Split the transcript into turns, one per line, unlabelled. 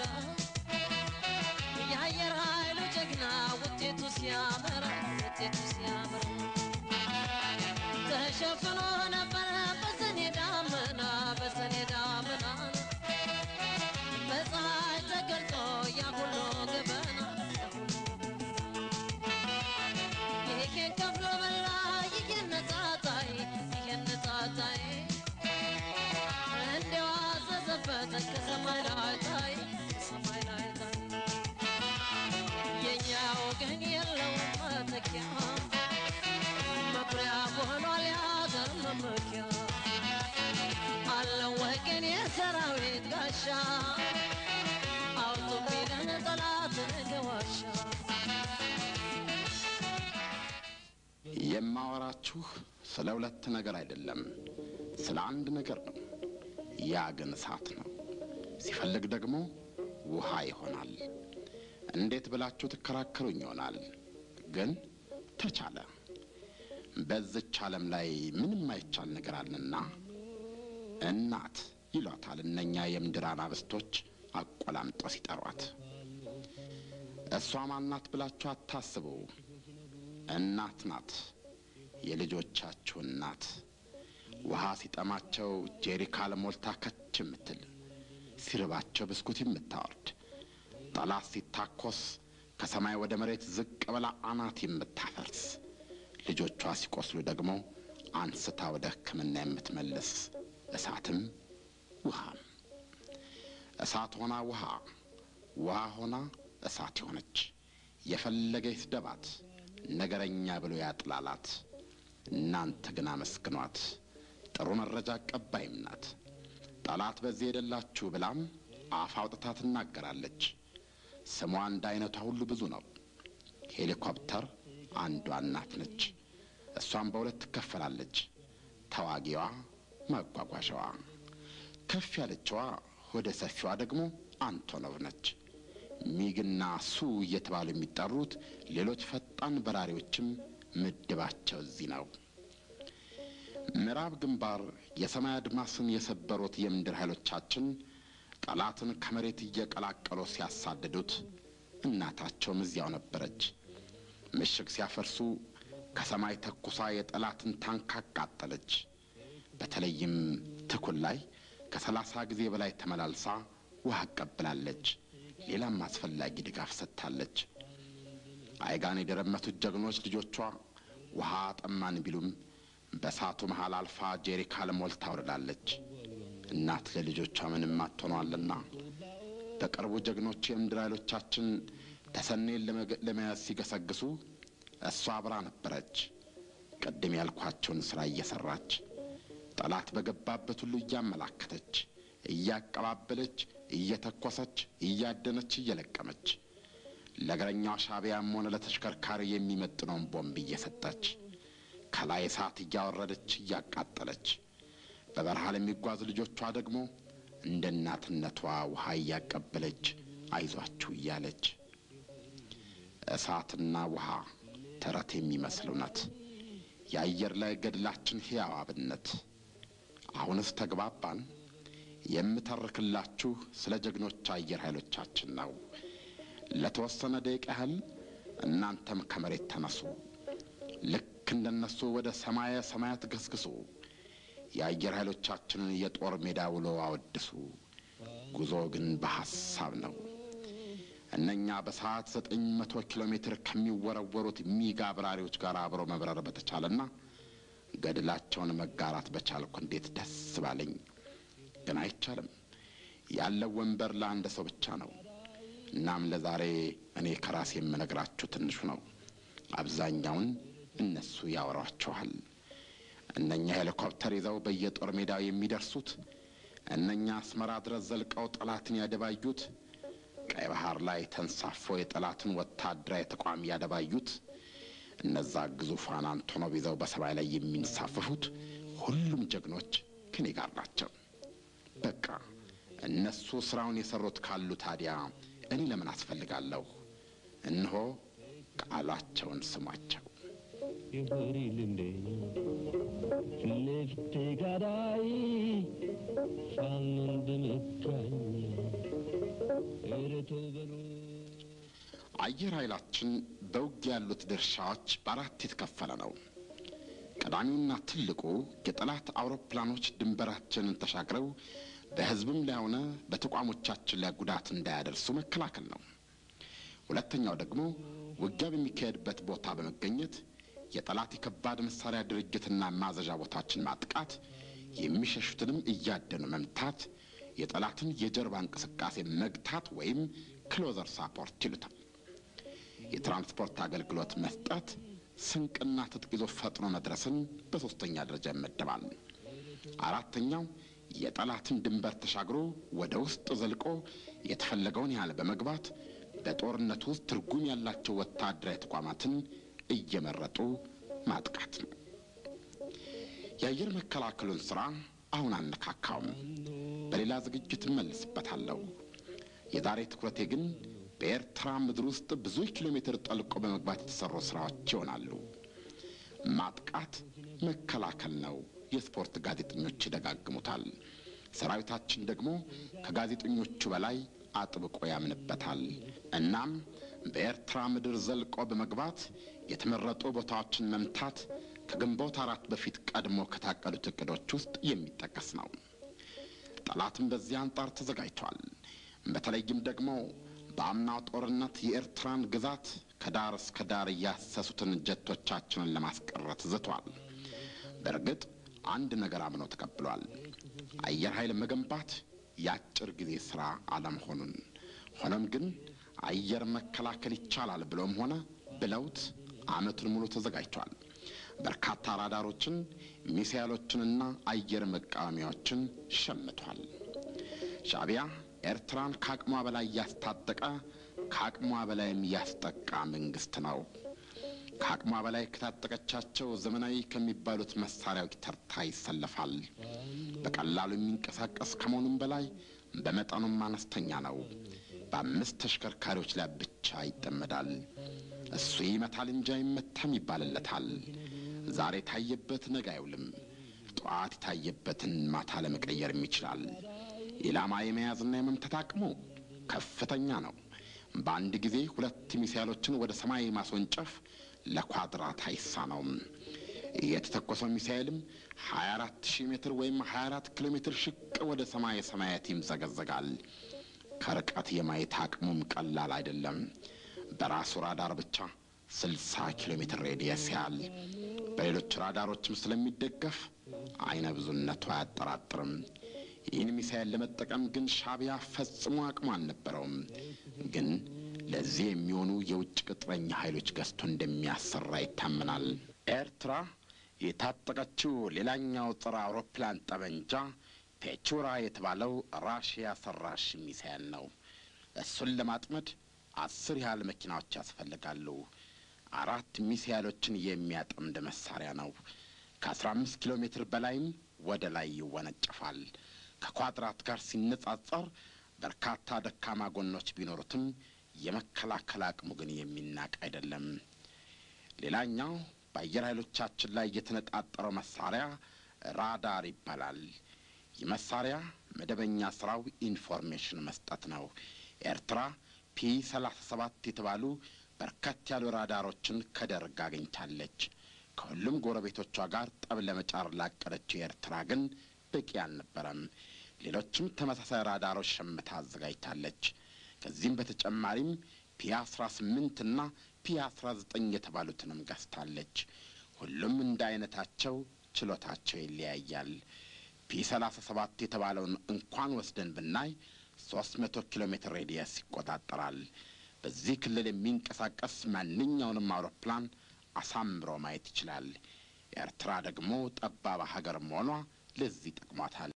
የአየር ኃይሉ ጀግና ውጤቱ ሲያምር ውጤቱ ሲያምር ተሸፍኖ ነበረ በሰኔ ዳመና በሰኔ ዳመና በፀሐይ ተገልጦ ያሁሉ ገበና ይሄን ከፍሎ በላ ይሄን ነጻታይ ይሄን ነጻታይ እንዲያው አዘዘበት ከሰማይ ላይ ታይ ከሰማይ ላይ ታይ የእኛ ወገን የለውም መተኪያ መኩሪያ ሆኗል የሀገር መመኪያ አለው ወገን የሰራዊት ጋሻ አውጡ ቢለን ጠላትን ገዋሻ
የማወራችሁ ስለ ሁለት ነገር አይደለም፣ ስለ አንድ ነገር ነው። ያ ግን እሳት ነው። ሲፈልግ ደግሞ ውሃ ይሆናል። እንዴት ብላችሁ ትከራከሩኝ ይሆናል። ግን ተቻለ። በዝች ዓለም ላይ ምንም አይቻል ነገር አለና እናት ይሏታል እነኛ የምድር አናብስቶች አቆላምጠው ሲጠሯት። እሷ ማናት ብላችሁ አታስቡ። እናት ናት፣ የልጆቻችሁ እናት። ውሃ ሲጠማቸው ጄሪካን ሞልታ ከች የምትል ሲርባቸው ብስኩት የምታወርድ ጠላት ሲታኮስ ከሰማይ ወደ መሬት ዝቅ ብላ አናት የምታፈርስ ልጆቿ ሲቆስሉ ደግሞ አንስታ ወደ ሕክምና የምትመልስ እሳትም ውሃም እሳት ሆና ውሃ ውሃ ሆና እሳት የሆነች የፈለገ ይስደባት ነገረኛ ብሎ ያጥላላት። እናንተ ግን አመስግኗት፣ ጥሩ መረጃ አቀባይም ናት። ጠላት በዚህ ሄደላችሁ ብላም አፍ አውጥታ ትናገራለች። ስሟ እንደ አይነቷ ሁሉ ብዙ ነው። ሄሊኮፕተር አንዷ እናት ነች። እሷም በሁለት ትከፈላለች። ተዋጊዋ፣ ማጓጓዣዋ። ከፍ ያለችዋ ወደ ሰፊዋ ደግሞ አንቶኖቭ ነች። ሚግና ሱ እየተባሉ የሚጠሩት ሌሎች ፈጣን በራሪዎችም ምድባቸው እዚህ ነው። ምዕራብ ግንባር የሰማይ አድማስን የሰበሩት የምድር ኃይሎቻችን ጠላትን ከመሬት እየቀላቀሉ ሲያሳድዱት እናታቸውም እዚያው ነበረች። ምሽግ ሲያፈርሱ ከሰማይ ተኩሳ የጠላትን ታንክ አቃጠለች። በተለይም ትኩል ላይ ከሰላሳ ጊዜ በላይ ተመላልሳ ውሃ አቀብላለች። ሌላም አስፈላጊ ድጋፍ ሰጥታለች። አይጋን የደረመቱት ጀግኖች ልጆቿ ውሃ ጠማን ቢሉም በእሳቱ መሃል አልፋ ጄሪካን ሞልታ አውርዳለች። እናት ለልጆቿ ምንም አትሆኗልና በቅርቡ ጀግኖች የምድር ኃይሎቻችን ተሰኔን ለመያዝ ሲገሰግሱ እሷ አብራ ነበረች። ቅድም ያልኳቸውን ሥራ እየሠራች ጠላት በገባበት ሁሉ እያመላከተች፣ እያቀባበለች፣ እየተኮሰች፣ እያደነች፣ እየለቀመች ለእግረኛው ሻዕቢያም ሆነ ለተሽከርካሪ የሚመጥነውን ቦምብ እየሰጠች ከላይ እሳት እያወረደች እያቃጠለች በበረሃ ለሚጓዙ ልጆቿ ደግሞ እንደ እናትነቷ ውሃ እያቀበለች አይዟችሁ እያለች እሳትና ውሃ ተረት የሚመስል እውነት የአየር ላይ ገድላችን ሕያው አብነት። አሁንስ ተግባባን? የምተርክላችሁ ስለ ጀግኖች አየር ኃይሎቻችን ነው። ለተወሰነ ደቂቃ ያህል እናንተም ከመሬት ተነሱ። ልክ እንደነሱ ወደ ሰማየ ሰማያት ገስግሱ። የአየር ኃይሎቻችንን የጦር ሜዳ ውሎ አወድሱ። ጉዞ ግን በሐሳብ ነው። እነኛ በሰዓት ዘጠኝ መቶ ኪሎ ሜትር ከሚወረወሩት ሚግ አብራሪዎች ጋር አብሮ መብረር በተቻለና ገድላቸውን መጋራት በቻልኩ እንዴት ደስ ባለኝ። ግን አይቻልም። ያለው ወንበር ለአንድ ሰው ብቻ ነው። እናም ለዛሬ እኔ ከራሴ የምነግራችሁ ትንሹ ነው። አብዛኛውን እነሱ ያወሯችኋል። እነኛ ሄሊኮፕተር ይዘው በየጦር ሜዳው የሚደርሱት፣ እነኛ አስመራ ድረስ ዘልቀው ጠላትን ያደባዩት፣ ቀይ ባህር ላይ ተንሳፎ የጠላትን ወታደራዊ ተቋም ያደባዩት፣ እነዛ ግዙፋን አንቶኖቭ ይዘው በሰማይ ላይ የሚንሳፈፉት ሁሉም ጀግኖች ከኔ ጋር ናቸው። በቃ እነሱ ስራውን የሰሩት ካሉ ታዲያ እኔ ለምን አስፈልጋለሁ? እነሆ ቃላቸውን ስሟቸው።
ይሁሪልንዴ ልፍቴ ጋዳይ ፋኖ እንደመታኝ ኧረ ተው በሉ
አየር ኃይላችን በውጊያ ያሉት ድርሻዎች በአራት የተከፈለ ነው። ቀዳሚውና ትልቁ የጠላት አውሮፕላኖች ድንበራችንን ተሻግረው በሕዝብም ላይ ሆነ በተቋሞቻችን ላይ ጉዳት እንዳያደርሱ መከላከል ነው። ሁለተኛው ደግሞ ውጊያ በሚካሄድበት ቦታ በመገኘት የጠላት የከባድ መሳሪያ ድርጅትና ማዘዣ ቦታችን ማጥቃት፣ የሚሸሹትንም እያደኑ መምታት፣ የጠላትን የጀርባ እንቅስቃሴ መግታት ወይም ክሎዘር ሳፖርት ይሉታል። የትራንስፖርት አገልግሎት መስጠት፣ ስንቅና ትጥቅ ይዞ ፈጥኖ መድረስን በሦስተኛ ደረጃ ይመደባል። አራተኛው የጠላትን ድንበር ተሻግሮ ወደ ውስጥ ዘልቆ የተፈለገውን ያህል በመግባት በጦርነቱ ውስጥ ትርጉም ያላቸው ወታደራዊ ተቋማትን እየመረጡ ማጥቃት ነው። የአየር መከላከሉን ሥራ አሁን አነካካውም፣ በሌላ ዝግጅት እመልስበታለሁ። የዛሬ ትኩረቴ ግን በኤርትራ ምድር ውስጥ ብዙ ኪሎ ሜትር ጠልቆ በመግባት የተሰሩ ሥራዎች ይሆናሉ። ማጥቃት መከላከል ነው። የስፖርት ጋዜጠኞች ይደጋግሙታል። ሰራዊታችን ደግሞ ከጋዜጠኞቹ በላይ አጥብቆ ያምንበታል። እናም በኤርትራ ምድር ዘልቆ በመግባት የተመረጡ ቦታዎችን መምታት ከግንቦት አራት በፊት ቀድሞ ከታቀዱት እቅዶች ውስጥ የሚጠቀስ ነው። ጠላትም በዚህ አንጻር ተዘጋጅቷል። በተለይም ደግሞ በአምናው ጦርነት የኤርትራን ግዛት ከዳር እስከ ዳር እያሰሱትን ጀቶቻችንን ለማስቀረት ዝቷል። በእርግጥ አንድ ነገር አምኖ ተቀብሏል። አየር ኃይል መገንባት የአጭር ጊዜ ሥራ አለመሆኑን። ሆኖም ግን አየር መከላከል ይቻላል ብሎም ሆነ ብለውት ዓመቱን ሙሉ ተዘጋጅቷል። በርካታ ራዳሮችን፣ ሚሳይሎችንና አየር መቃወሚያዎችን ሸምቷል። ሻዕቢያ ኤርትራን ከአቅሟ በላይ እያስታጠቀ ከአቅሟ በላይም እያስጠቃ መንግሥት ነው። ከአቅሟ በላይ ከታጠቀቻቸው ዘመናዊ ከሚባሉት መሳሪያዎች ተርታ ይሰለፋል። በቀላሉ የሚንቀሳቀስ ከመሆኑም በላይ በመጠኑም አነስተኛ ነው። በአምስት ተሽከርካሪዎች ላይ ብቻ ይጠመዳል። እሱ ይመታል እንጂ አይመታም ይባልለታል። ዛሬ የታየበት ነገ አይውልም። ጠዋት የታየበትን ማታ ለመቀየርም ይችላል። ኢላማ የመያዝና የመምታት አቅሙ ከፍተኛ ነው። በአንድ ጊዜ ሁለት ሚሳይሎችን ወደ ሰማይ ማስወንጨፍ ለኳድራት አይሳነውም። የተተኮሰው ሚሳይልም 24 ሺህ ሜትር ወይም 24 ኪሎ ሜትር ሽቅ ወደ ሰማይ ሰማያት ይምዘገዘጋል። ከርቀት የማየት አቅሙም ቀላል አይደለም። በራሱ ራዳር ብቻ 60 ኪሎ ሜትር ሬዲየስ ያህል በሌሎች ራዳሮችም ስለሚደገፍ አይነ ብዙነቱ አያጠራጥርም። ይህን ሚሳይል ለመጠቀም ግን ሻዕቢያ ፈጽሞ አቅሙ አልነበረውም። ግን ለዚህ የሚሆኑ የውጭ ቅጥረኛ ኃይሎች ገዝቶ እንደሚያሰራ ይታመናል። ኤርትራ የታጠቀችው ሌላኛው ጸረ አውሮፕላን ጠመንጃ ፔቹራ የተባለው ራሽያ ሰራሽ ሚሳይል ነው። እሱን ለማጥመድ አስር ያህል መኪናዎች ያስፈልጋሉ። አራት ሚሳይሎችን የሚያጠምድ መሳሪያ ነው። ከአስራ አምስት ኪሎ ሜትር በላይም ወደ ላይ ይወነጨፋል። ከኳድራት ጋር ሲነጻጸር በርካታ ደካማ ጎኖች ቢኖሩትም የመከላከል አቅሙ ግን የሚናቅ አይደለም። ሌላኛው በአየር ኃይሎቻችን ላይ የተነጣጠረው መሳሪያ ራዳር ይባላል። ይህ መሳሪያ መደበኛ ስራው ኢንፎርሜሽን መስጠት ነው። ኤርትራ ፒ ሰላሳ ሰባት የተባሉ በርከት ያሉ ራዳሮችን ከደርግ አግኝታለች። ከሁሉም ጎረቤቶቿ ጋር ጠብ ለመጫር ላቀደችው ኤርትራ ግን በቂ አልነበረም። ሌሎችም ተመሳሳይ ራዳሮች ሸምታ አዘጋጅታለች። ከዚህም በተጨማሪም ፒ አስራ ስምንት እና ፒ አስራ ዘጠኝ የተባሉትንም ገዝታለች። ሁሉም እንደ አይነታቸው ችሎታቸው ይለያያል። ፒ ሰላሳ ሰባት የተባለውን እንኳን ወስደን ብናይ ሶስት መቶ ኪሎ ሜትር ሬዲየስ ይቆጣጠራል። በዚህ ክልል የሚንቀሳቀስ ማንኛውንም አውሮፕላን አሳምሮ ማየት ይችላል። ኤርትራ ደግሞ ጠባብ ሀገር መሆኗ ለዚህ ጠቅሟታል።